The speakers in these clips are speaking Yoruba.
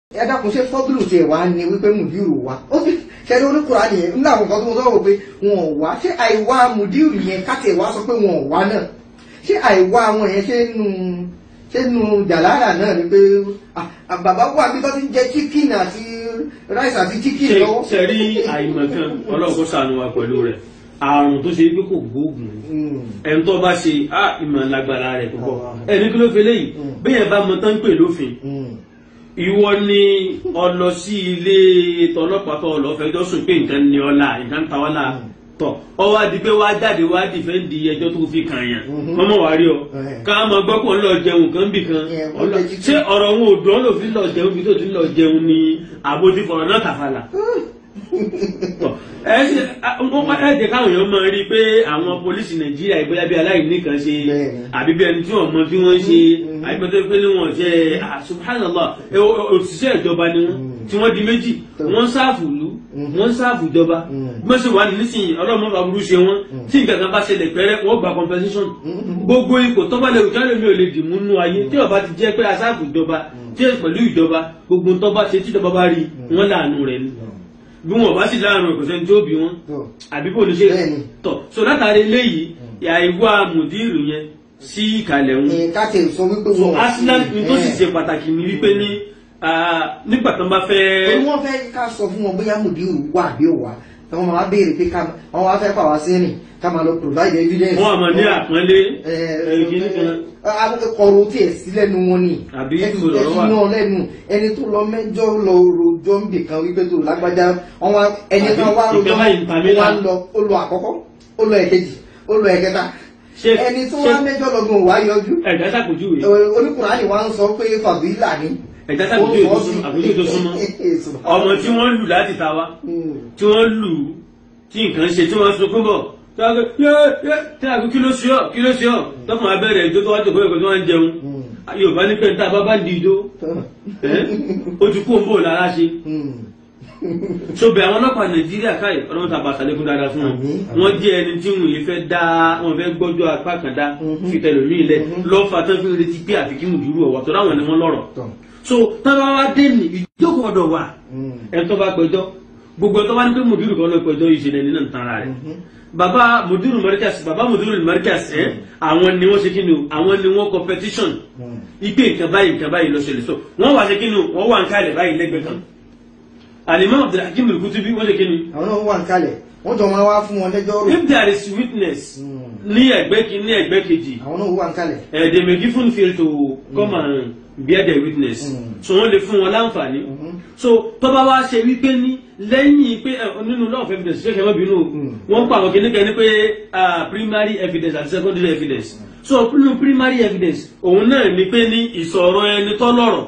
ẹ dákun ṣe fọ́bùlù tiẹ̀ wá ní wípé mùdírù wá ó sì ṣẹlẹ̀ oníkùrá nìyẹn nígbà àwọn kan tó ń sọ̀rọ̀ pé wọn ò wá ṣé àìwá mùdírù yẹn káti ẹ̀ wá sọ pé wọn ò wá náà ṣé àìwá wọn yẹn ṣé nu ṣé nu jàlára náà ni pé ah, ah, bàbá wà bí tó ti ń jẹ chicken àti rice àti chicken ṣe lọ́wọ́. ṣe rí àìmọ̀kan ọlọ́kọ́ sànù wa pẹ̀lú rẹ̀ àrùn tó ṣe pé kò gbóògùn Mm. ẹni tó bá ṣe á ìmọ̀ lágbára rẹ̀ púpọ̀ Allah. ẹni kí ló fi léyìí Mm. bẹ́ẹ̀ bá mọ tán pè lófin Mm. ìwọ ni ọlọ sí ilé tọlọ́pàá tó lọ fẹjọ́ sùn pé nǹkan ni ọlá nǹkan ta ọlá tọ ọwọ́ adi pé wàá jáde wàá dìfẹ́ǹdì ẹjọ́ tó fi kàn yàn Mhm. mọ́mọ́ wàá rí ọ Eh. ká máa gbọ́ pọ̀ ńlọ jẹun kan bì kan Yeah, wọ́n ọlọ- jẹ chicken. ṣé ọ̀rọ̀ wọn ò dùn ọ́ lò fi lọ jẹun bí tó ti lọ jẹun ni àbójú fọ̀rọ̀ náà tàfàlà tọ ẹ ṣe wọn ẹ jẹ káwọn èèyàn máa rí i pé àwọn pólísì nàìjíríà ìgbéyà bí aláìní kan ṣe Bẹ́ẹ̀ni. àbí bí ẹni tí wọn mọ bí wọn ṣe Mhm. àbí pé pé ní wọn ṣe ah, subhanallah ẹ, o- o- òṣìṣẹ́ ìjọba ni wọn Mhm. tí wọ́n di méjì Tó. wọ́n ń sáàfù ìlú Mhm. wọ́n ń sáàfù ìjọba Mhm. bí wọ́n ṣe wà nísìnyí ọlọ́mọ bá burú ṣe wọ́n tí nǹkan kan bá ṣẹlẹ̀ pẹ́rẹ́ wọ́n gba compensation Mhm. gbogbo ipò tó bá lè wù kálẹ̀ mi ò lè dì mú nú ayé tí ọba ti jẹ́ pé asáàfù ìjọba tí ẹ pẹ̀lú ìjọba gbogbo tó bá ṣe tí ìjọba bá rí wọn láàánú rẹ̀ ni bí wọn bá sì láàánú rẹ̀ kò sẹ́ni tí ó bí wọn Tó. àbí kò ní ṣe Bẹ́ẹ̀ni. tọ̀ so látàrí eléyìí àìwá mùdírù yẹn sí ìkàlẹ̀ wọn Eh, káti ẹ̀ sọ wípé so wọn ò sí. arsenal ní tó sì Eh. ṣe pàtàkì ní wípé ní ah, nígbà tó ń bá fẹ́ torí wọ́n fẹ́ ká sọ fún wọn bóyá mùdírù wà bí ó wà tí wọ́n máa béèrè pé ká wọ́n wá fẹ́ pàwá sí rìn ká máa lọ provide evidence. wọn àmọ́ ní àpọ́nlé Ẹ, ẹ̀kíní kan kọ̀rọ̀ tí ẹ̀ sí lẹ́nu wọn ni Àbí ẹ ti ìbò lọ́rọ̀ wà? ẹ ti náà lẹ́nu ẹni tó lọ mẹ́jọ lọ rojọ́ ń bì kan wípé tó lágbájá wọn wá ẹni kan wá Àbí rojọ́ ìkẹ́ báyìí ń ta mí wá lá. lọ ó lọ àkọ́kọ́ ó lọ ẹ̀kejì ó lọ ẹ̀kẹta Ṣé- ẹni tó ṣé- wá mẹ́jọ lọ́gbọ̀n wá yọjú ẹ̀dá sàpèjúwe oníkùnrin wa ń sọ pé fàbílà ni ẹ̀dá sàpèjúwe tó súnmọ́ àpèjúwe tó súnmọ́ ọmọ tí wọ́n lù láti ta wá tí wọ́n lù ú tí nǹkan ṣe tí wọ́n sunkún bọ̀ tí wọ́n gbé yé yé tí wọ́n gbé kí ló ṣe ọ́ kí ló ṣe ọ́ tọ́kùn abẹ́rẹ́ ìjó tó wá jòkó ẹ̀kọ́ tí wọ́n ń jẹun yorùbá ní pẹ́ńtà bábá ń di ìjó ẹ́ ó ti kú òǹbò lára ṣe so bẹ àwọn ọlọ́pàá nàìjíríà káyì ọlọ́run tàbá sàlékún dáadáa fún wọn Àmín, àmín. wọ́n jẹ́ ẹni tí wọn yìí fẹ́ dá wọn fẹ́ gbọ́jọ́ apá kan dá Mhm. fi tẹ̀lé mi lẹ̀ Mhm. lọ́fà tán fi retí pé àfi kí mùdúrú ọ̀wà tó dáwọn ni wọ́n lọ́rọ̀ Tọ́. so tábà wá dé ní ìjókòó ọ̀dọ̀ wà ẹ̀ tó bá pẹjọ́ gbogbo ẹ̀ tó bá ní pé mùdúrú kan lọ pẹjọ́ ìṣẹ̀lẹ̀ nínú ìtara rẹ̀ bàbá mùdúrú mọ́ríkàsì bàbá mùdúrú mọ́ríkàsì ẹ̀ àwọn ni wọ́n ṣe kí ni o àwọn ni wọ́n competition ipe nǹkan báyìí nǹkan báyìí lọ ṣẹlẹ̀ so wọ́n wá ṣe kí ni o wọ́n wà ń kálẹ̀ báyìí lẹ́gbẹ̀ẹ́ kan alimam abdulhakeem al-kutubi wọ́n ṣe kí ni àwọn náà wà ń kalẹ̀ wọ́n jọ máa wá fún wọn lẹ́jọ́ rò if there is witness Mm. ní ẹgbẹ́ kí ní ẹgbẹ́ kejì àwọn náà wà ń kalẹ̀ eh, they may given feel to come and bear the witness Mm. so wọ́n lè fún wọn láǹfààní Mhm. so tọ́ba wá ṣe wípé ní lẹ́yìn pé eh, nínú law of evidence ṣé kẹ́mọ́ bínú o, Mm. wọ́n pa àwọn kìnnìkan ní pé ah, primary evidence and secondary evidence so nínú primary evidence òun náà ní pé ní ìsọ̀rọ̀ ẹni tó lọ́rọ̀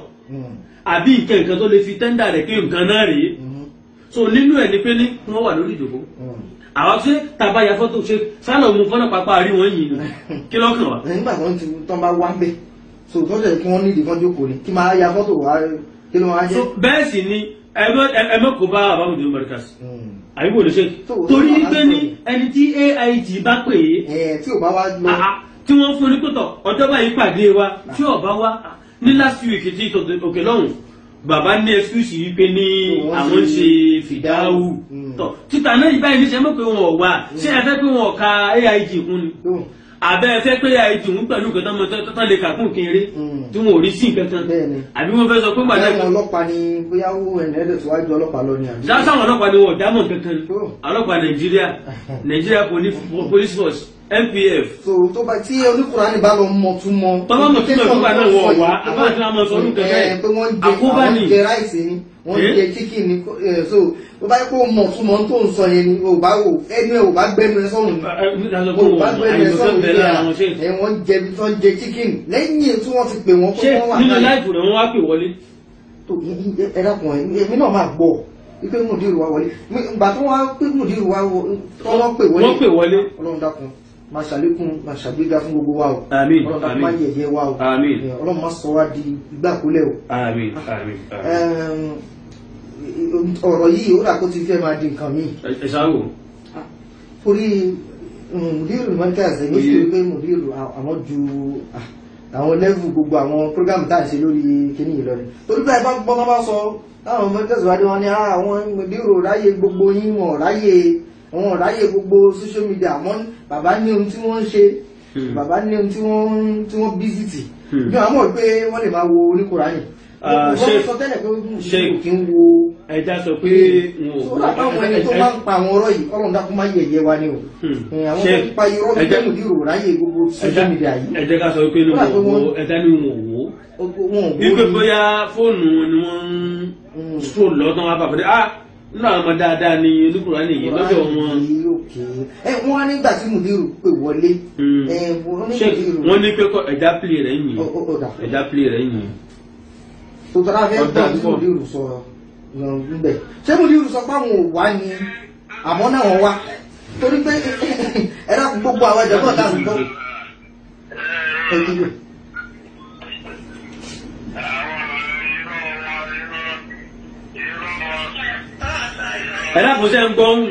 àbí nǹkan nǹkan tó lè fi tẹ́ndà rẹ̀ pé nǹkan náà rèé so nínú ẹ̀ ní pé ní wọ́n wà lórí ìdòkó àwọn ṣe tàbá ya fọ́tò ṣe sálọ̀ mú fọ́nà pápá rí wọ́n yìí ni kí lọ́kàn wá. nígbà tó ń ti tán bá wá ń bẹ̀ so tó ṣe kí wọ́n nídìí kan jókòó ni kí máa ya fọ́tò wá kí ló máa so jẹ́. bẹ́ẹ̀ sì ni ẹ̀mọ́ kò bá àbámọ̀dé mọ̀ríkàs Mm. àyíkò lè ṣe So, torí so, pé ní ẹni tí AIT bá pè é ẹ tí ò bá wá lọ àá, tí wọ́n fún ní pẹ̀tọ̀ ọjọ́ báyìí pàdé wa tí ọba wa ní last week tí tòkè- òkè lọ́hùn bàbá ní excuse yìí pé ní Wọ́n àwọn ń ṣe ṣe fìdáwù Mm. tọ̀ títà náà yìí báyìí níṣẹ́ mọ̀ pé wọn ò wá ṣé ẹ fẹ́ pé wọn ò ka AIT kún ni tó àbẹ́ ẹ fẹ́ pé AIT ń pẹ̀lú nǹkan tó mọ tó tán lè kà kún kéré Mm. tí wọn ò rí sí nǹkan kan Bẹ́ẹ̀ni. àbí wọn fẹ́ sọ pé gbàdá àwọn ọlọ́pàá ni bóyá ó ẹ̀nẹ́dẹ̀ tó wájú ọlọ́pàá lọ ni àbí. sáwọn ọlọ́pàá ni wọn ò dámọ̀ kankan ni Sure. ọlọ́pàá nàìjíríà nàìjíríà Poli- police force npf so tó bá tí oníkùránì bá lọ mọ tún mọ. Tọ́lá mọ̀ túmọ̀ nígbà náà wọ̀ wá, àbá àti àmọ́ sọ ọdún kẹfẹ́. ẹ pé wọ́n ń jẹ Àkóbá àwọn ni. jẹ ráìsì ni wọ́n ń Eh? jẹ chicken ni ẹ, so tó bá yẹ kó mọ̀ tún mọ̀ tó ń sọ yẹn ni ò bá wò ẹnu ẹ ò bá gbẹnu ẹ sọ̀rùn ni ò bá gbẹnu ẹ sọ̀rùn ni à ẹ wọ́n jẹ bí wọ́n jẹ chicken lẹ́yìn tí wọ́n ti pè wọ́n ṣé pé wọ́n wà nínú náà láìpù rẹ̀ wọ́n wá pè wọlé tó ẹ dákun ẹ èmi náà máa gbọ́ wípé mùdírù wa wọlé ìgbà tó wá pé mùdírù wa wọ- tó wọ́n pè wọlé wọ́n pè wọlé ọlọ́run dákun máa ṣàlékún máa ṣàgbéga fún gbogbo wa o Àmín, ọlọ́run dákun àmín. máa yẹ̀yẹ́ wa o Àmín. Ẹ, ọlọ́run máa sọ wá di ìgbàkúlẹ̀ o àmín àmín àmín Ẹm, ọ̀rọ̀ yìí ó dà kó ti fẹ́ máa di nǹkan míì ẹ ṣáwò torí mùdírù mọ́tíkàsì ní Oye. sí pé mùdírù àwọn ju àwọn level gbogbo àwọn program tá à ń ṣe lórí kíní yìí lọ́dẹ torí báyìí bá gbọ́ bá sọ táwọn ọmọ tẹ̀síwájú wọn ni "Ah, àwọn mòdìrò ráyè gbogbo yín wọn ráyè wọn ráyè gbogbo social media àmọ́ bàbá ní ohun tí wọ́n ń ṣe Hmm. bàbá ní ohun tí wọ́n tí wọ́n bísítì Hmm. bí wọ́n mọ̀ pé wọ́n lè máa wo oníkùránì Ah, wọ́n Sheikh- sọ tẹ́lẹ̀ pé mùsùlùmí Sheikh- kì í wo ẹja sọ pé wọn ò sọ́dọ̀ àtàwọn ẹni tó máa ń pa àwọn ọ̀rọ̀ yìí ọlọ́run dákun máa yẹ̀yẹ́ wa ni o Hmm. Eh, àwọn tó Sheikh, ń pa irọ́ ẹ bí jẹ́- mùdírò ráyè gbogbo social media yìí ẹ jẹ́ ká sọ pé ní Kódà pé wọn ò wọ́n- wo ẹja ní wọn ò wò ó wọn ò wípé borí. bóyá fóònù ni wọ́n ń Mm. stroll lọ́tàn wá bàbá dé ah nínú àwọn ọmọ dáadáa ni oníkùrá nìyí lọ́dọ̀ wọn Kùránì òkè. ẹ wọn á nígbà tí mùdírù pè wọlé Mm. ẹ wọn ní ṣé mùdírù wọ́n ní pé kọ́ ẹja pìlì rẹ̀ yìí Ó- ó- ó dà. ẹja pìlì rẹ̀ yìí tó tọ́lá fẹ́ Ọ̀dà gbọ́ tí púpọ̀. mùdírù sọ ńbẹ̀ ṣé mùdírù sọ pé àwọn ò wá ni àmọ́ náà wọ́n wá torí pé ẹ dákun gbogbo àwọn ẹ̀jẹ̀ náà dáhùn gbọ́ ẹ kílò ẹ dákun sẹ́ ń gbọ́ ń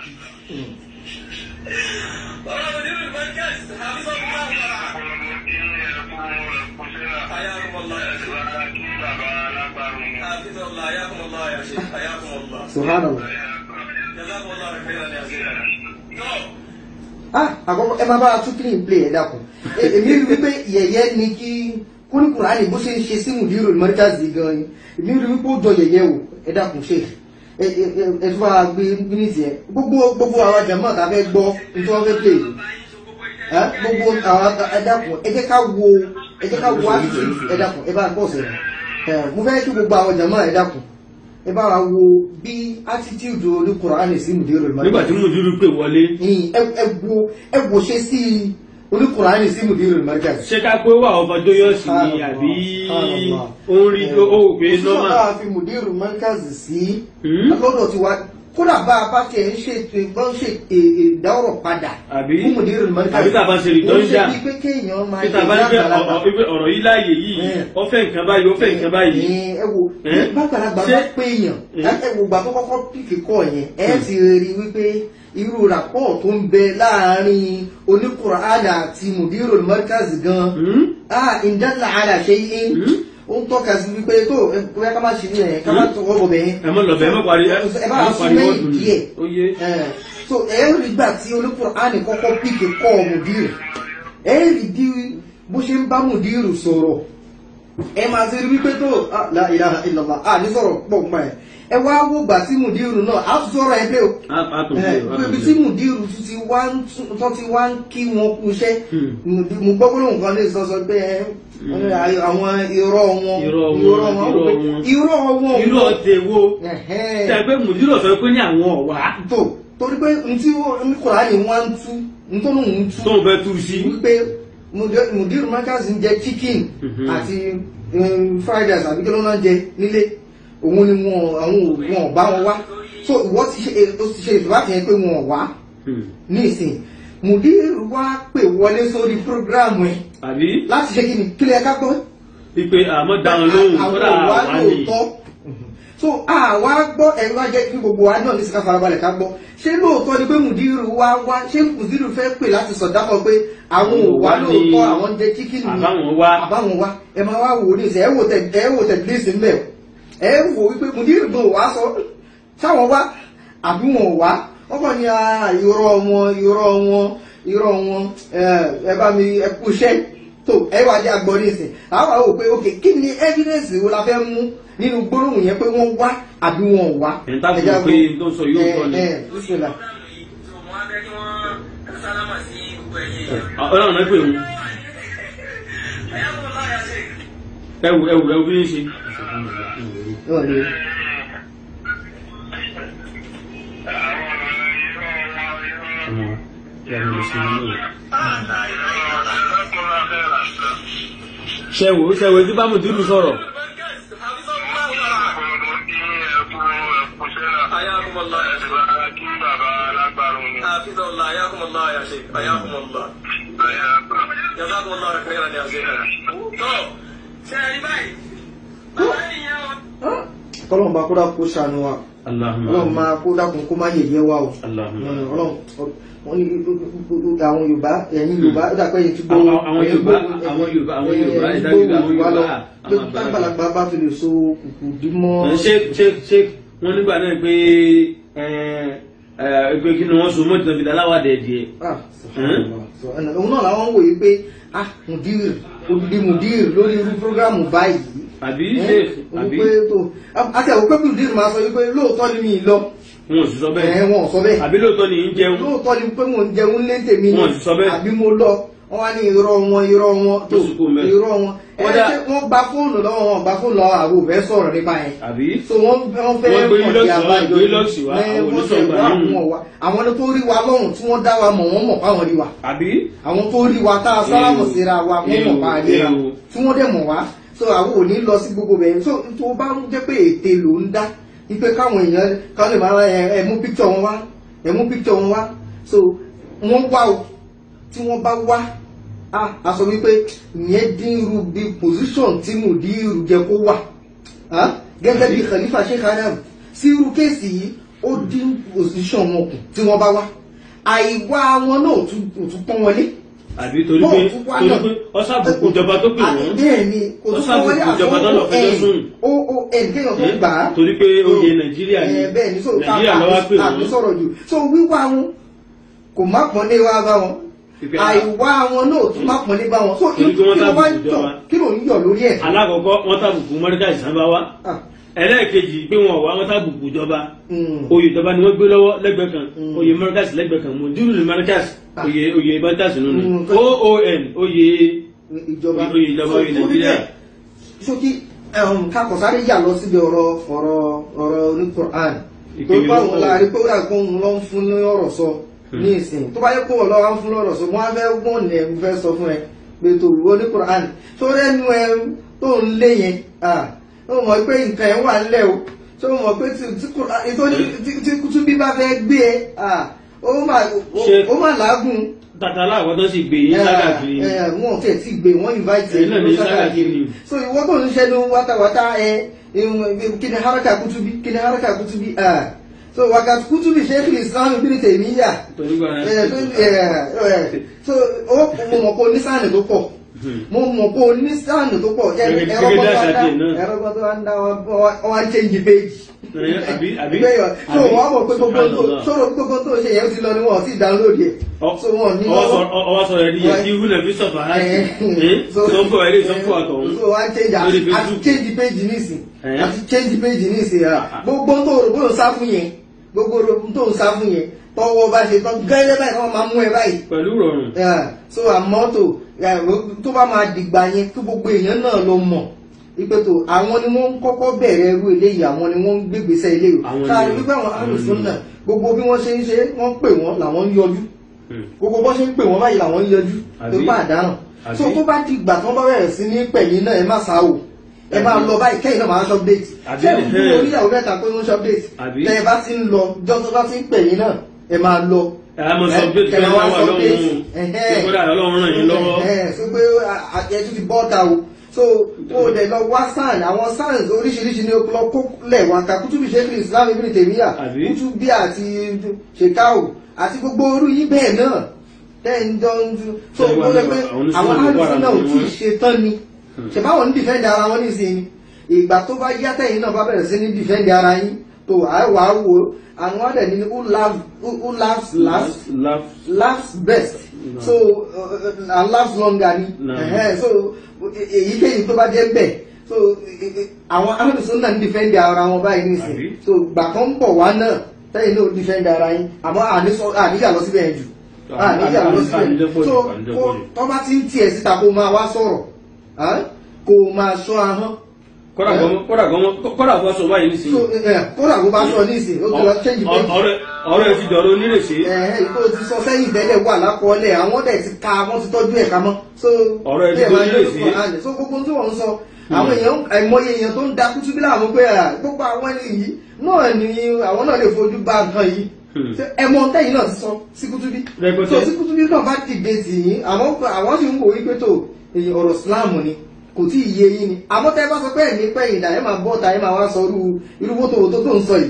subhanallah ah àkọ́kọ́ ẹ máa bá a tún clean play ẹ dákun E- èmi rí wípé yẹ̀yẹ́ ni kí kúrúkúránì bó ṣe ń ṣe sí mùdírù mọ́ríkàzì gan ni èmi rí wípé ó jọ yẹ̀yẹ́ o ẹ dákun ṣe ẹ ẹ ẹ ẹ tún bá gbé mínítì ẹ gbogbo gbogbo àwọn jàmáà tá a fẹ́ gbọ́ nítorí wọ́n fẹ́ play yìí ẹ gbogbo àwọn ẹ dákun ẹ jẹ́ ká wo ẹ jẹ́ ká wo attitude ẹ dákun ẹ bá a pọ̀ sẹ́yìn ẹ mo fẹ́ kí gbogbo àwọn jàmáà ẹ dákun ẹ bá wa wo bí attitude oníkùránì sí mùdírù mọ́ríkàzì nígbà tí mo dúró pé wọlé ní ẹgbò ẹgbò ṣe sí oníkùnrin sí mùdírù mẹ́kẹ́sì. ṣé ká pé wà ọmọ dóyọ̀sì ni àbí ó ń rí ó wò pé òṣìṣẹ́ nọ́mà náà fi mùdírù mẹ́kẹ́sì sí Hmm? lọ́dọ̀ tí wa kódà bá a bá tiẹ̀ ń ṣe ètò ń ṣe ìdáwọ̀rọ̀ padà Àbí? fún mùdírù mẹ́kẹ́sì. Àbí tá a bá ṣe redundant. ó ṣe bí pé kéèyàn máa peter bá ní pé ọ- ọ- pé ọ̀rọ̀ yìí láàyè yìí Hmm. ó fẹ́ nǹkan báyìí ó fẹ́ nǹkan báyìí ẹ wo Eh? bàgbàlagbà Ṣé- bá pé èèyàn Hmm. ẹ wo gbà tó kọ́kọ́ pìkì kọ́ yẹn ẹ ti rí wípé irú ràpọ̀ tó ń bẹ láàárín oníkùránì àti mùdírù mẹ́kẹ́sì gan-an Hmm? ah ìdánilá àlà ṣe yín Hmm? ó ń tọ́ka sí wípé tó ẹ bóyá ká má ṣe ní ẹ̀ ká má tọwọ́ bọ̀ bẹ́ẹ̀. ẹ mọ lọbẹ ẹ mọ parí ẹ ẹ bá mọ a sún parí mẹ́yìn wọ́ọ̀dù ni díẹ̀. ó yé Ẹ̀, so ẹ rí gbà tí oníkùránì kọ́kọ́ píkì kọ́ mùdírù ẹ rí bí bó ṣe ń bá mùdírù sọ̀rọ̀ ẹ máa ṣe rí wípé tó ah, la ilaha illallah à ní sọ̀rọ̀ pọ̀ mọ́ ẹ ẹ wá wò gbà tí mùdírù náà á tún sọ̀rọ̀ ẹ pé o á á tún ẹ ṣe á ibi tún tí ṣe. mùdírù tún ti wá ń tún- tó ti wá ń kí wọn kú iṣẹ́ Hmm. Mùdí- mo gbọ́ gbọ́dọ̀ nǹkan lè sọ sọ pé ẹ, àwọn irọ́ wọn Irọ́ wọn, irọ́ wọn irọ́ pé wọn. irọ́ wọn irú ọ̀tẹ̀ wo Ẹ̀hẹ́n. tẹ pé mùdírò sọ pé ní àwọn ọ̀wá tó torí pé n tí n Kùránì wọn ń tú n tó lóun ń tú tó ń fẹ́ tú sí wípé Mùdí- mùdírù mẹ́kàsì ń jẹ chicken Mhm. àti um, fried rice àbí kí ló náà jẹ nílé òun ni wọn àwọn ò- wọn ò bá wọn wá so ìwọ ti ṣe o ti ṣe ìfìwádìí yẹn pé wọn ò wá Hmm. nísìn mùdírù wá pè wọlé sórí prógráàmù ẹ àbí láti ṣe kí ni kílẹ̀ ká gbọ́ ipe àmọ́ dáhùn lóhùn àwọn kódà òwà wà ní lóòótọ́ so àwa gbọ́ ẹ̀rọ wá jẹ́ kí gbogbo wa náà ní sika farabalẹ̀ ká gbọ́ ṣé lóòótọ́ ni pé mùdírù wá wá ṣé mùdírù fẹ́ pè láti sọ̀dápọ̀ pé àwọn Àwọn òwà òwà ní- lóòótọ́ àwọn jẹ́ chicken ni àbáwọn wá àbáwọn wá ẹ máa wá wò ó ní ìsẹ̀ ẹ wò tẹ̀ ẹ wò tẹ̀ bílíìsì ńbẹ̀ ẹ wò wípé mùdírù gan wá sọ sáwọn wá àbí wọn ò wá wọ́n kàn ní ah, irọ́ wọn irọ́ wọn irọ́ wọn ẹ ẹ bá mi ẹ kú iṣẹ́ tó ẹ wá jẹ́ agbọ́n nísìn àwọn àwọn òpè ok kí ni evidence wo la fẹ́ mú nínú gbólóhùn yẹn pé wọ́n wá àbí wọn ò wá. Ẹ̀ ń tá fi Ẹ já mọ̀ pé gbọ́. tó ń sọ yóò Ẹ, tọ́ ni. ẹ, bísímìlà. ọlọ́run náà pè wọ́n ẹwù ẹwù ẹwù bí ń ṣe. Wọ́n lè. ṣẹ̀wò ṣẹ̀wò tí bá mùdírù sọ̀rọ̀ حياكم الله يا شيخ حافظ الله حياكم الله يا شيخ حياكم الله جزاكم الله خيرا يا شيخ تو سيدي باي kọ́lọ́n bá kódà kó ṣàánú wa Allahumma ọlọ́run máa kó dákun kó má yẹ̀yẹ́ wa o Allahumma Mm, ọlọ́run wọ́n ní àwọn yorùbá ẹ̀yin yorùbá ó dàpẹ́ yìí ti gbọ́ Àwọn- àwọn Yorùbá- àwọn Yorùbá- àwọn Yorùbá, ìdájọ́ àwọn Yorùbá, lọ àwọn pé àgbàlagbà. tágbàlagbà bá fi lè so kùkù dí mọ́ ṣe ṣe ṣe wọn nígbà náà pé pé kí ni wọn so mọ́tò fi dáláwàdẹ díẹ̀. Ah, subhanallah. So, ẹnì- òun náà làwọn ń wòye pé ah mudir odidi mudir lórí irú programu báyìí àbí ṣe àbí wípé tó àti àwọn pé mudir máa sọ wípé lóòótọ́ ni mi lọ wọn ò sì sọ ẹ̀ bẹ́ẹ̀ wọn ò sọ bẹ́ẹ̀ àbí lóòótọ́ ni ń jẹun lóòótọ́ ni pé mò ń jẹun lé tèmi Wọn ò sì sọ bẹ́ẹ̀. àbí mo lọ wọn wá ní irọ́ wọn irọ́ wọn tó Ó sì kú mẹ́. irọ́ wọn ẹ Wọ́n dá- ṣé wọ́n gba fóònù lọ́wọ́ wọn gba fóònù lọ́wọ́ àwọn òfẹ́ sọ̀rọ̀ nípa yẹn àbí so wọ́n wọ́n fẹ́ Wọ́n gbé mọ̀ lọ́ọ̀sì sí wá, àbájọ gbé lọ́ọ̀sì wá, Ẹ, àwọn wọ́n oníṣòwò fẹ́ wá yìí. àwọn wa àwọn tó rí wa lọ́rùn tí wọ́n dá wa mọ̀ wọ́n mọ̀ fáwọn rí wa àbí àwọn tó rí wa tá a sálámù Ewu. síra wa wọ́n mọ̀ Ewu, pa àríra ewu. tí wọ́n dẹ̀ mọ̀ wá so àwọn ò ní lọ sí gbogbo bẹ̀rẹ̀ so tó bá ń jẹ́ pé ète ló ń dá wípé káwọn èèyàn káwọn lè máa ẹ ẹ mú píkítọ̀ wọn wá ẹ mú píkítọ̀ wọn wá so wọ́n wá o tí wọ́n bá wá a a sọ wípé ìyẹn dín irú bí position tí mùdírù jẹ kó wà ah, gẹ́gẹ́ bí khalifa sheikh adam sí irú kéèsì yìí ó dín position wọn kù tí wọ́n bá wá àìwá wọn náà ò tún ò tún pọ́n wọlé àbí torí pé torí pé ọsàbùkù ìjọba tó pè àti wọn bẹ́ẹ̀ ni kò Ó tún pọ́n sábùkù wọlé ìjọba tó lọ fẹjọ́ sùn. ó ó ẹn kéèyàn tó gbà á torí pé oyè nàìjíríà ni ẹ bẹ́ẹ̀ ni so nàìjíríà lọ́wọ́ pè àmì wọ́n sọ̀rọ̀ jù so wíwá wọn kò má pọ́n lé wá bá wọn Ìpè- àìwá wọn náà tún má pọ́n lé bá wọn so Torí kí pé wọ́n ló wá ń sábùkù tọ̀ ìjọba. kí ló ń yọ̀ lórí ẹ̀ alákọ̀ọ́kọ́ wọ́n tàbùkù mọ́ríkà ìsánbá wa Ah, ẹlẹ́ẹ̀kejì pé wọn wá wọ́n tàbùkù ìjọba mm. oyè ìjọba ni wọ́n gbé lọ́wọ́ lẹ́gbẹ̀ẹ́ kan Mm. oyè mọ́ríkàsì lẹ́gbẹ̀ẹ́ kan mọ̀dúrù ní mọ́ríkàsì Ah. oyè oyè mọ́ríkàsì nínú Mm. oon oyè ìjọba oyè ìjọba oyè nàìjíríà sókí kakọ̀sáré yà lọ síbi ọ̀rọ̀ ọ̀rọ̀ ọ̀rọ̀ ní Quran tó Ìpele bá ló wọn pọ̀. láàrin pé ó dà kó ń lọ ń fún ní ọ̀rọ̀ sọ ní ìsìn tó bá yẹ kó wọn lọ wá ń fún lọ́rọ̀ sọ wọn á fẹ́ gbọ́n ní ẹ̀ ń fẹ́ sọ fún ẹ pé tó ìwọ ní Quran tó rẹ́nu ẹ tó ń lé yẹn ah, ó mọ̀ pé nǹkan ẹ̀ wà ńlẹ̀ o tó mọ̀ pé tí tí Quran- ètò ní- tí- tí kútúbí bá fẹ́ gbé ẹ ah, ó mà Ṣe- ó mà lágùn tata aláwọ̀ tó sì gbé yín ságàkiri ẹ ẹ wọn ò tẹ̀ tí gbé wọn invite Ẹ̀yin náà ní lọ ságàkiri. so ìwọ tó ń ṣẹnu wátawátá ẹ kí ni haraka kutubi kí ni haraka kutubi ah so wákàtí kutubi sheikh islam ibn taymiya torí gba ẹ tó ẹ ẹ so ó mo mọ̀ pé onísàánì tó pọ̀ mo mọ̀ pé onísàánì tó pọ̀ ẹ Gẹ́gẹ́- ẹ̀rọ gẹ́gẹ́ kan tó wá bí àṣà dá tiẹ̀ náà. ẹ̀rọ kan tó wá ń dá wọn wá ń change page àbí àbí gbẹ̀yọ̀ so àbí? wọ́n mọ̀ pé gbogbo tó Subhanallah. sọ̀rọ̀ gbogbo tó ṣe yẹn ó ti lọ ni wọ́n ti download yẹ Ọ- so wọ́n ní ọwọ́ lọ́wọ́ sọ- ọwọ́ sọ̀rọ̀ ẹni yẹ kí wúlẹ̀ fi sọ̀fà láti sọ́kọ̀ ẹ̀rí sọ́kọ̀ àtọ̀hún so wá change Lórí àti Facebook. change page nísìn Eh. àti change page nísìn à gbogbo tó rò bó ń sá fún yẹn gbogbo tó ń sá fún yẹn tọwọ́ bá ṣe tán gẹ́gẹ́ báyìí wọ́n máa mú ẹ báyìí pẹ̀lú rọrùn Yeah, so àmọ́ tó yeah, tó bá máa dìgbà yẹn kí gbogbo èèyàn náà lọ mọ̀ ipe tó àwọn ni wọ́n ń kọ́kọ́ bẹ̀rẹ̀ irú eléyìí àwọn ni wọ́n ń gbégbèsè eléyìí Àwọn ni- káàrí wípé àwọn àwọn alùsùn ni- náà gbogbo bí wọ́n ṣe ń ṣe wọ́n pè wọ́n làwọn ń yọjú Hmm. gbogbo bọ́ ṣe ń pè wọ́n báyìí làwọn ń yọjú Àbí? tó bá àdáràn Àbí? so tó bá di ìgbà tí wọ́n bá bẹ̀rẹ̀ sí ní pẹ̀yìn náà ẹ má sá o ẹ máa lọ báyìí kẹ́yìn náà máa ṣọ́ update Àbí? ṣé ìlú oníyàwó mẹ́ta pé wọ́n ṣọ́ update Àbí? tẹ́ ẹ bá ti ń lọ jọ́sọ́ bá ti ń pẹ̀yìn náà ẹ máa lọ ẹ̀ á mọ̀ sọ pé kí kẹ̀lẹ́ wọ́n wá wà sọ lọ́wọ́ pé kódà ọlọ́run ràn yín lọ́wọ́ ẹ̀hẹ́n, so pé ẹtú ti bọ́ta o so o dẹ̀ lọ wá sáàn àwọn sáàn oríṣiríṣi ní lọ kó lẹ̀ wá ká kútùbí ṣẹ́kì islam ibn tèmíyà Àbí? kútùbí àti ṣèkáwò àti gbogbo orú yìí bẹ́ẹ̀ náà tẹ́ ń jọ ń ju so Ṣé ó lẹ pé àwọn àwọn oníṣòwò alùpùpù náà ò wà tí ì ní ṣe tán ni ṣèbáwọn ń dìfẹ́ǹdì ara wọn nísìnyí ìgbà tó bá yá tẹ̀yìn náà bá bẹ̀rẹ̀ sí ní dìfẹ́ǹdì ara yín tó àìwá wo àwọn ọ̀dẹ̀ ní who laughs who laughs last laugh laughs best No. so uh, and laughs longer ni No. Ẹhẹ́n, so èyíkéyìí tó bá jẹ́ bẹ́ẹ̀ so eh, eh, àwọn alùsùn náà ń dìfẹ́ǹdì ara wọn báyìí Àbí? nísìnyí so gbà kan ń bọ̀ wá náà tẹ́yìn náà ó dìfẹ́ǹdì ara yín àmọ́ àníṣọ- àníyà lọ síbẹ̀ yẹn jù àníyà lọ síbẹ̀ àníjẹ́pọ̀ so jù, àníjẹ́pọ̀ kó- jù. tó bá ti ń tiẹ̀ síta kó máa wá sọ̀rọ̀ ah, kó máa sọ ahọ́n kódà gan- kódà gan- kódà gan sọ báyìí nísìnyí so eh, kódà kó bá sọ nísìnyí ó ti lọ change Ọ- page ọ̀rẹ́ ọ̀rẹ́ ti dọ̀rọ̀ onírèsé ẹ̀hẹ́n ìkó ti sọ sẹ́yìn tẹ́lẹ̀ wà lápọ̀ọ́lẹ̀ àwọn dẹ̀ ti ka wọ́n ti tọ́jú ẹ̀ ká mọ́ so Ọ̀rọ̀ ẹ̀ ti bí ẹ̀ máa dojú ń èsì. lórúkọ àlẹ́ so gbogbo tí wọ́n ń sọ àwọn èèyàn àìmọye èèyàn tó ń da kútú bí láwọn pé à, gbogbo àwọn ẹni yìí náà ni àwọn náà lè fojú bá nǹkan yìí Hmm. Ṣé ẹ mọ tẹ́yìn náà ti sọ sí kútú bí Rẹpẹtẹ. so sí kútú bí náà bá dìde tì yín àwọn àwọn sì ń wò wípé tó èyí ọ̀rọ̀ Islam ni kò tí ì yé yín ni àmọ́ tẹ́ bá sọ pé ẹ̀mí pẹ́yìn dà ẹ máa bọ́ ta ẹ máa wá sọ irú irú wótò wótò tó ń sọ yìí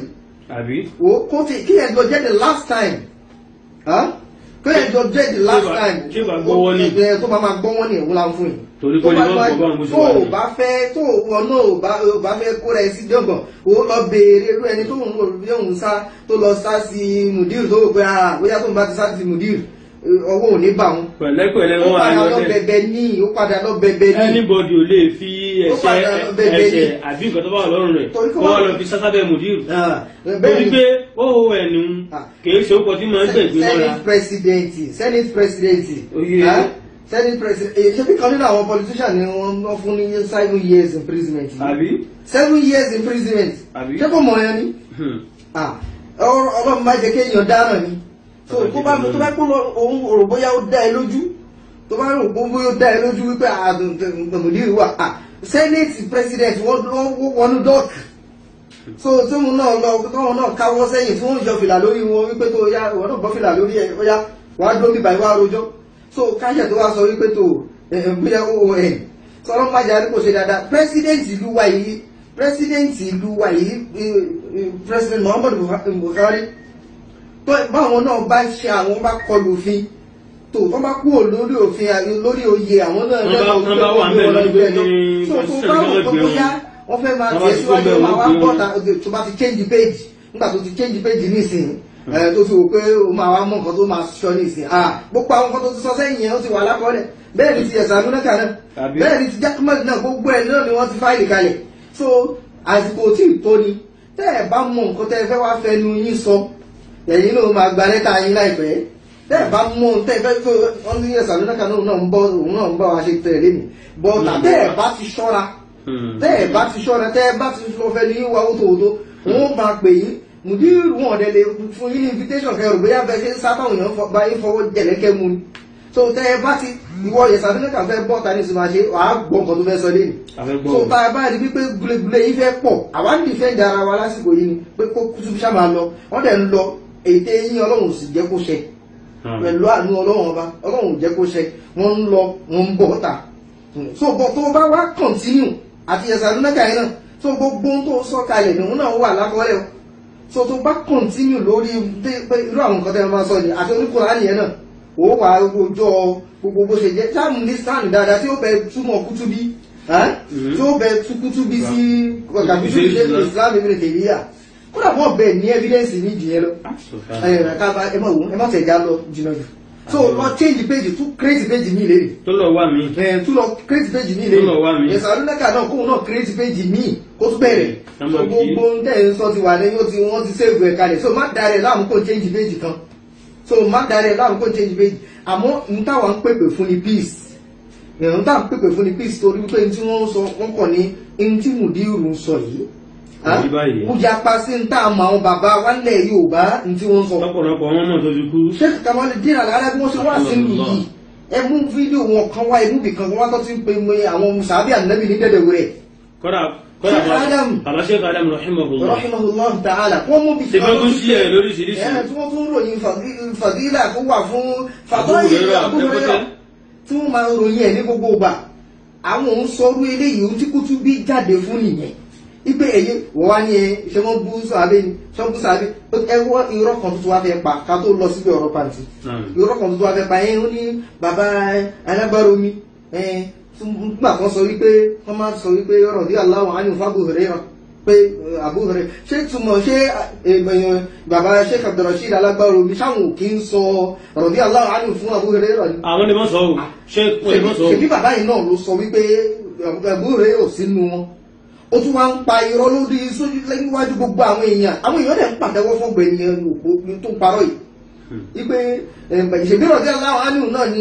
àbí wo kó ti kí ẹ̀ jọ jẹ́ the last time Huh? kí ẹ̀ jọ jẹ́ the last Tí ó bá- time tí ó bá gbọ́wọ́ ní. ẹ̀ tó bá máa gbọ́wọ́ ní ẹ̀wọ́n la ń fún yìí Torí tó kò ní bá wọ́n bá- gbọ́ báwọn bó ṣe tó wà o ní. bá fẹ́ tó o náà ò bá o bá fẹ́ kóra ẹ sí jọ̀gbọ̀n o lọ béèrè irú ẹni tó ń lò bí òun sá tó lọ sá sí mùdír tó rò pé ah bóyá tó ń bá ti sá sí mùdír ọwọ́ ò ní bà wọn pẹ̀lẹ́pẹ̀lẹ́ ó wọn á padà yọ lọ tẹ̀ bẹ̀bẹ̀ ní ó padà lọ bẹ̀bẹ̀ ní anybody ò lè fi Ó ẹ̀ṣẹ̀ padà bẹ̀bẹ̀ ní. ẹ̀ṣẹ̀ àbí nǹkan tó bá wà lọ́rùn rẹ̀ Torí kó kó wá wá- lọ fi sátábẹ́ mùdírù Ah, bẹ́ẹ̀ torí ni pé ó hó ẹnu Ah. kìí ṣe ó pọ̀ tí máa ń gbẹ̀gbẹ́ mọ́ra senate president senate president Oyè. ah, senate president eh, ṣé bí kan nínú àwọn politician ni wọ́n wọ́n fún ní seven years imprisonment yìí? àbí seven years imprisonment Àbí? ṣé kò mọ̀ ẹ́ ni Hmm. Ah, ọ̀rọ̀ ọlọ́run má jẹ́ kéèyàn dáràn ni so Ọlọ́run tó bá jẹ́ tó bá kó lọ òun rò bóyá ó dá ẹ lójú tó bá rò pé bóyá ó dá ẹ lójú wípé àdùnkùnmùdírì wà ah, senate president wọ́n wọ́n wọnú dọ́ọ̀kì so tí wọn náà lọ tọ́wọ́n náà káwọ́ sẹ́yìn tí wọ́n yọ fìlà lórí wọn wípé tó yá ìwọ náà bọ́ fìlà lórí ẹ̀ ó yá wàá dúró bíbá ìwà rojọ́ so káṣẹ̀ tó wá sọ wípé tó ẹ̀ ẹ̀ bóyá ó ẹ̀ sọ̀rọ̀ májà ní kò ṣe dáadáa president ìlú wa yìí president ìlú wa yìí eh, eh, president Muhammadu Buhari tó báwọn náà bá ṣe àwọn bá kọlù òfin tó wọ́n bá kúrò lórí òfin àti lórí oyè àwọn náà Wọ́n bá- wọ́n bá wà ń bẹ̀ lórí pé ní so tó constitution bá ni wọ́n wọ́n tó gbé bóyá wọn. wọ́n fẹ́ máa Wọ́n bá ti tẹ̀síwájú gbé máa wá wọn, wọ́n bọ́ta tó bá ti change page nígbà tó ti change page nísìnyí ẹ̀ tó fi wò pé o máa wá mọ nǹkan tó máa sọ nísìnyí ah gbogbo àwọn nǹkan tó ti sọ sẹ́yìn yẹn ó ti wà lákọọ́lẹ̀ bẹ́ẹ̀ ni ti ẹ̀sán amúnákà náà Àbí? bẹ́ẹ̀ ni ti jákèmọ́tì náà gbogbo ẹ̀ náà ni wọ́n ti fáìlì kalẹ̀ so àsìkò tí ì tó ni tẹ́ ẹ̀ bá mọ nǹkan tẹ́ ẹ fẹ́ wá fẹnu yín sọ ẹ̀yin náà máa gba lẹ́tà yín láìpẹ́ tẹ́ ẹ̀ bá mọ tẹ́ ẹ fẹ́ tó wọ́n ní ẹ̀sán amúnákà náà náà ń bọ́ òun náà ń bá wa ṣe tẹ̀lé mi bọ́ọ̀tà tẹ́ ẹ̀ bá ti ṣọ́ra Hmm. tẹ́ ẹ̀ bá ti ṣọ́ra tẹ́ ẹ bá ti lọ fẹ́ ní wá ó tòótó wọ́n máa pè yín mùdírù wọn ọ̀dẹ lè fún yín ní invitation kẹrù bóyá bẹ́ẹ̀ ṣe ń sá táwọn èèyàn fọ- bá yín fọwọ́ jẹ̀lẹ́kẹ́ mu ni so tẹ́ ẹ bá ti ìwọ yẹ̀sàdúnlẹ̀kà fẹ́ bọ́ ta ní ìsinmi àṣẹ wàá gbọ́ nǹkan tó fẹ́ sọ lẹ́nu A fẹ́ gbọ́ so wọn. tá a bá rí wípé gúlégúlé yìí fẹ́ pọ̀ àwa ń dìfẹ́ǹdì ara wa lásìkò yìí ni pé kó kútùbí ṣá máa lọ wọ́n dẹ̀ ń lọ ète yín ọlọ́run ò sì jẹ́ kó ṣẹ Hmm. pẹ̀lú àánú ọlọ́run ọba ọlọ́run ò jẹ́ kó ṣẹ wọ́n ń lọ wọ́n ń bọ̀ ta so bọ̀ tó bá wá kọ̀ntínú àti ẹ̀sàdúnlẹ̀kà yìí náà so gbogbo ohun tó sọ kalẹ̀ nìhun náà wà lákọọ́lẹ̀ o so tó bá kọ̀ntínú lórí dé- pé irú àwọn nǹkan tẹ́ ẹ máa sọ ni àti oníkùnrin yẹn náà ó wà ojọ́ gbogbo bó ṣe jẹ́ sáàmù ní sáàmù dáadáa tí ó bẹ túmọ̀ kútúbí ẹ́? Mhm. tí ó bẹ tú kútúbí sí kàbí Kútúbí ṣe sí Islam ibi tèmíyà kódà wọ́n bẹ̀ ní evidence ní ìjìyẹn lọ Ah, subhanallah. ẹ ká bá ẹ má wò ẹ má tẹ̀ já lọ jìnnà jù so lọ change page tún create page mi lérè tó lọ wá mi ẹ tún lọ create page mi Tún lọ wá mi. lérè ẹ̀sán alúnẹ́kà náà kóun náà create page mi kó tún bẹ̀rẹ̀ Number so gbogbo ń tẹ̀ ń sọ ti wà lẹ́yìn ó ti wọ́n ti save ẹ̀ kalẹ̀ so má darẹ̀ láàmú kó change page kan so má darẹ̀ láàmú kó change page àmọ́ n táwọn ń pèpè fún ni peace ìrìn táwọn ń pèpè fún ni peace torí wípé n tí wọ́n ń sọ wọ́n kàn ní n tí mùdírù ń sọ yìí Kò rí báyìí. ó yapa sí n tá àmọ́ àwọn bàbá wálẹ̀ Yorùbá n tí wọ́n ń sọ lọ́pọ̀lọpọ̀ wọn mọ̀ tó ti kú sheikh kamali dín àlàyé bí wọ́n ṣe wá sí ìlú yìí ẹ mú fídíò wọn kan wá ibú bìkan wọn tó ti ń pe mọ àwọn sàbí ànábì ní dẹ́dẹ̀wò rẹ̀ kọ́dà kọ́dà Sheikh Adam. bàbá Sheikh Adam rahimahullah rahimahullah ta'ala wọ́n mú ṣe bìkan fẹ́ tún sí ẹ̀ lóríṣiríṣi ẹ̀ tí wọ́n tún ròyìn fàdí- fàdílà tó wà fún Abu fàdọ́yìn Hurairah, àbúrẹ́rà Rẹpẹtẹ. tí wọ́n máa ń ròyìn ẹ̀ ní gbogbo ìgbà àwọn òun sọrú eléyìí ohun tí kútú bí jáde fún nìyẹn ipe èyí wọ́n wá ní ẹ ṣe wọ́n bú sàbẹ̀ ni ṣe wọ́n bú sàbẹ̀ ẹ wọ́n irọ́ kan tuntun wá fẹ́ pa ká tó lọ síbi ọ̀rọ̀ pàǹtí Naam. irọ́ kan tuntun wá fẹ́ pa ẹ ó ní bàbá alágbára omi ẹ nígbà kan sọ wípé wọ́n máa sọ wípé ọ̀rọ̀ bí aláwọ̀ á ní fún Abu Hurairah pé eh, Abu Hurairah ṣé túmọ̀ ṣé eh, eh, bàbá Sheikh Abdulrasheed alágbára omi sáwọn ò kí ń sọ ọ̀rọ̀ bí aláwọ̀ á ní fún Abu Hurairah ni àwọn lè mọ̀ sọ o ṣé wọ́n lè mọ̀ sọ o ṣèbí bàbá yìí náà ló sọ wípé ẹ̀bùn rẹ̀ ò sínú wọn ó tún wá ń pa irọ́ lórí sójú níwájú gbogbo àwọn èèyàn àwọn èèyàn dẹ̀ ń pàtẹ́wọ́ fún ọgbẹ́ ènìyàn òpó tó ń parọ́ yìí wípé ìṣèbí ọ̀dẹ́ aláwọ̀ ánìwò náà ni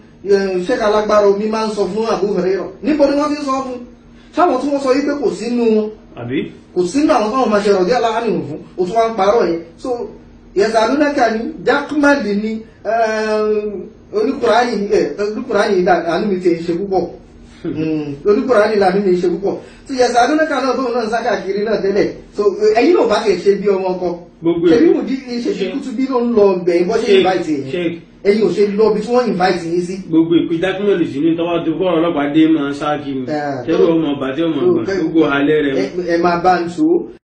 ṣẹ́ka alágbára omi máa ń sọ fún Abu Hurairah níbo ni wọ́n ti ń sọ fún sáwọn tí wọ́n sọ wípé kò sínú wọn àbí kò sínú àwọn táwọn máa ṣe ọ̀dí aláàánú fún o tún wá ń parọ́ yẹn so yẹ̀sà lúnẹ́kà ni jákúmàdì ni oníkùránì oníkùránì àánú mi ti ṣe púpọ̀ oníkùránì làánú mi ṣe púpọ̀ so yẹ̀sà lúnẹ́kà náà tóun náà ń sáká kiri náà tẹ́lẹ̀ so ẹ̀yin náà bá tiẹ̀ ṣe bí ọmọ ọkọ Gbogbo ṣebí èkó. mùdí ṣe ṣe kútu bí ló ń lọ bẹ̀yìn bọ́ ṣe Sheikh, invite yẹn Sheikh. ẹ̀yin ò ṣe lọ bí tí wọ́n invite yín sí gbogbo ìpè dákúmọ̀lì sí ní tọ́wọ́ tó kọ́ ọlọ́pàá dé máa ṣáàkì mi Ah, tẹ́lú ọmọ ọba tí ọmọ ọgbà gbogbo alẹ́ rẹ̀ ẹ ẹ máa bá ń so